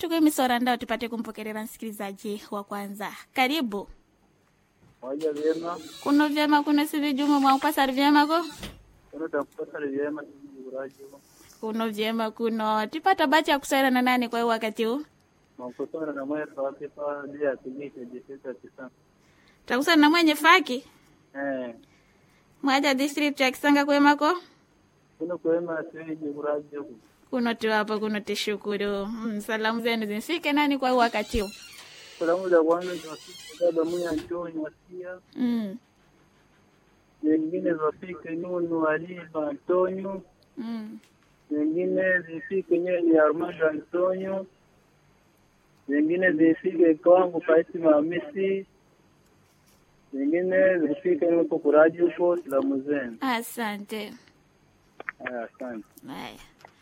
tukuimisora ndao tupate kumpokelera msikilizaji wa kwanza karibu Moja vyema, kuno vyema kuno sivi juma mwaupasari vyemako kuno takupasali vyema urajo kuno vyema kuno tipata bacha ya kusaira na nani kwa hiyo wakati huu makusana na mweka wake pa dia tumike jisita kisana takusana na mwenye faki eh mwaja district ya kisanga kwemako kuno kwema seji urajo kuno tiwapo kuno tishukuru mm, salamu zenu zimfike nani kwa hiyo wakati huu salamu za kwanza tunafika baba mwenye Antoni wasia mm, nyingine zafike Nunu Aliva Antonio mm. nyingine zifike Nyeli Armando Antonio nyingine zifike kwangu Fatima Hamisi nyingine zifike huko kuraji huko salamu zenu asante haya asante Haya,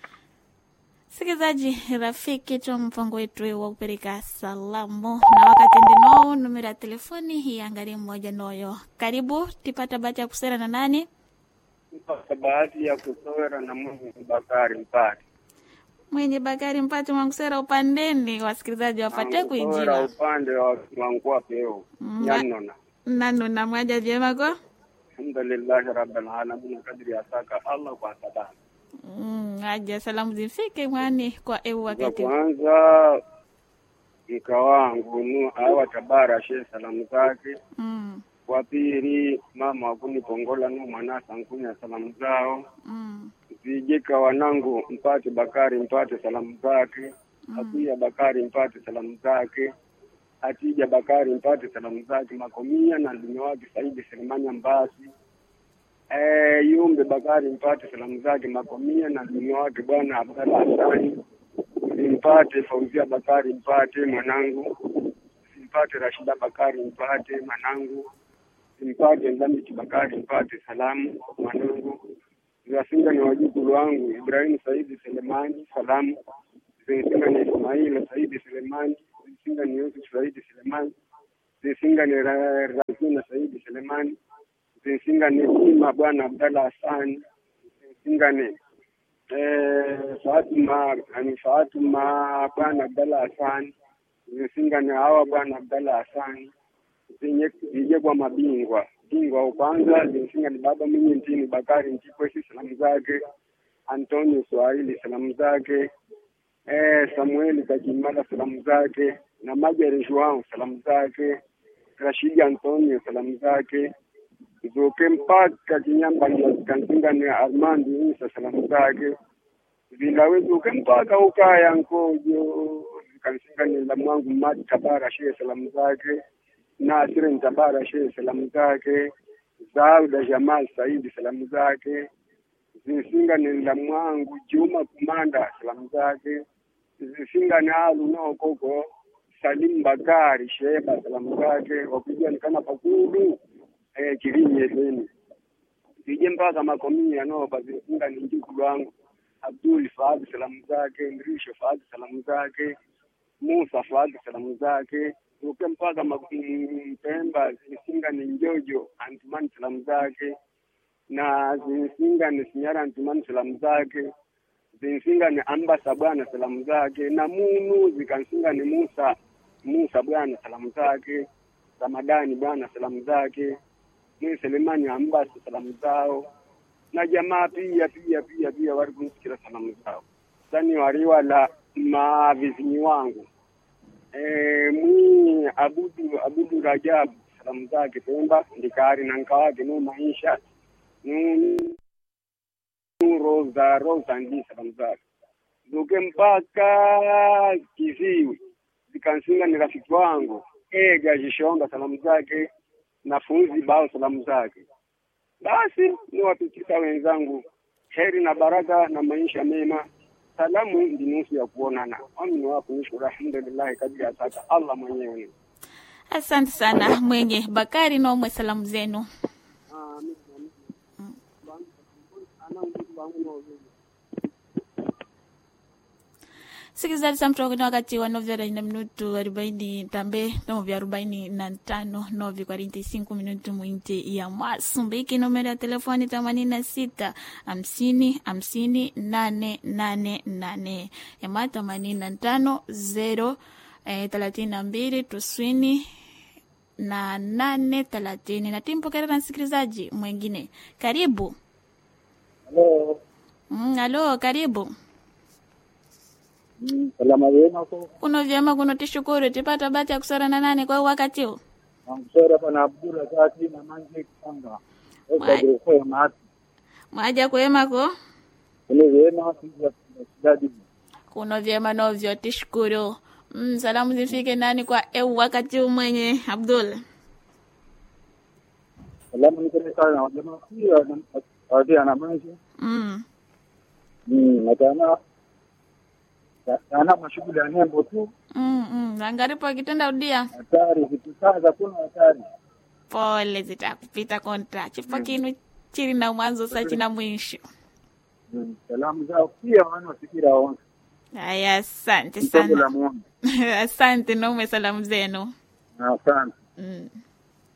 msikilizaji rafiki twa mpango wetu wa kupeleka salamu na wakati ndinoo numero ya telefoni hii angalia mmoja noyo karibu tipata bahati ya kusera na nani Kwa bahati ya kusowera na Mungu Bakari Mpati. mwenye bakari mpati mwankusera upandeni wasikilizaji wapate Kusowera kuinjira upande wa Mwankwa Peo. Mm, Yanona. nanuna mwaja vyemako Alhamdulillahi Rabbil Alamin kadri asaka Allah kwa sadaka. mm, aja salamu zifike mwani kwa eu Za wakati kwanza mka wangu nu awa tabara she salamu zake. mm, Wa pili mama wakuni pongola nu mwanasa nkunya salamu zao. mm, Vijika wanangu mpate Bakari mpate salamu zake. Akuya Bakari mpate salamu zake. Atija Bakari mpate salamu zake. Makomia na ndume wake Saidi Selemanya Mbasi. Eh, Yumbe Bakari mpate salamu zake. Makomia na ndume wake bwana Abdalla Hasani. Simpate Fauzia Bakari mpate mwanangu. Simpate Rashida Bakari mpate mwanangu. Simpate Ndamiti Bakari mpate salamu mwanangu. Zasinga ni wajukulu wangu Ibrahimu Saidi Selemani salamu. Zisinga ni Ismaila Saidi Selemani. Zisinga ni Yusuf Saidi Selemani. Zisinga ni Ra- Razina Saidi Selemani. Zisinga ni Sima Bwana Abdalla Hassan. Zisinga ni eh, Fatima ni Fatima Bwana Abdalla Hassan. Zisinga ni hawa Bwana Abdalla Hassan. Zenye zije kwa mabingwa bingwa wa kwanza zinsinga ni baba mwenye ntini Bakari Ntikwesi salamu zake, Antonio Swahili salamu zake, eh, Samueli Kakimala salamu zake, na Majari Joao salamu zake, Rashidi Antonio salamu zake, zoke mpaka Kinyamba kansinga ni Armandi Isa salamu zake, vilawe zoke mpaka ukaya Nkojo kansinga ni la mwangu Mati Tabara Shehe salamu zake Nasir Ntabara Shehe salamu zake, Zauda Jamal Saidi salamu zake, Zisinga ni la mwangu Juma Kumanda salamu zake, Zisinga ni alu nao koko Salim Bakari Sheba salamu zake, wakujua ni kama pakulu eh, kirinye leni zije mpaka makomia noba Zisinga ni njukulu wangu Abdul Fahad salamu zake, Mrisho Fahad salamu zake, Musa Fahad salamu zake uke mpaka ma- mm, Mpemba zisinga ni Njojo Antumani salamu zake na zisinga ni Sinyara Antumani salamu zake zisinga ni Ambasa bwana salamu zake na Munu zikansinga ni Musa Musa bwana salamu zake Ramadani bwana salamu zake ni Selemani Ambasa salamu zao na jamaa pia pia pia pia wali kunsikira salamu zao sani waliwala mavizinyi wangu Eh, mwi abudu abudu Rajabu salamu zake Pemba ndikari na nka wake no maisha nu nu roza roza ndi salamu zake zuke mpaka kiziwi zikansinga ni rafiki wangu ega jishonga salamu zake na funzi bao salamu zake basi niwapitisha wenzangu heri na baraka na maisha mema salamu ndi nusu ya kuonana amini wako nishukuru alhamdulillahi kadri asaka allah mwenyewe asante sana mwenye bakari nomwe salamu zenu sikilizaji samtokoni wakati wa novi arobaini na minutu arobaini tambe novi arobaini na tano novi quarenta e cinco minutu mwinti ya Masumbiki. Numero ya telefoni themanini na sita hamsini hamsini nane nane nane yama themanini na tano zero eh, thelathini na mbili tuswini na nane thelathini na timpokera na msikilizaji mwengine. Karibu. Halo. Mm, alo, karibu. Mm, salama wema ko. Kuno vyema kuno tishukuru tipata bahati ya kusora na nane kwa wakati huu. Namsora pana Abdullah Zaki na manje kanga. Mwai. Esa grofo mati. Mwaja kwemako Ile wema sija sidadi. kuno vyema novyo tishukuru. Mm, salamu zifike nani kwa eu wakati huu mwenye Abdul. Salama ni kile sana jamaa pia wadi ana manje. Mm. Mm, natana ana mashughuli ya nembo tu Mm, mm. Angaripo kitenda udia. hatari vitu sasa kuna hatari Pole zitakupita kontra. Chipo kinu chiri na mwanzo sa china mwisho. Mm, salamu zao pia wanafikira wao Aya, asante mtongo la sana. muombe asante naume salamu zenu. asante Mm.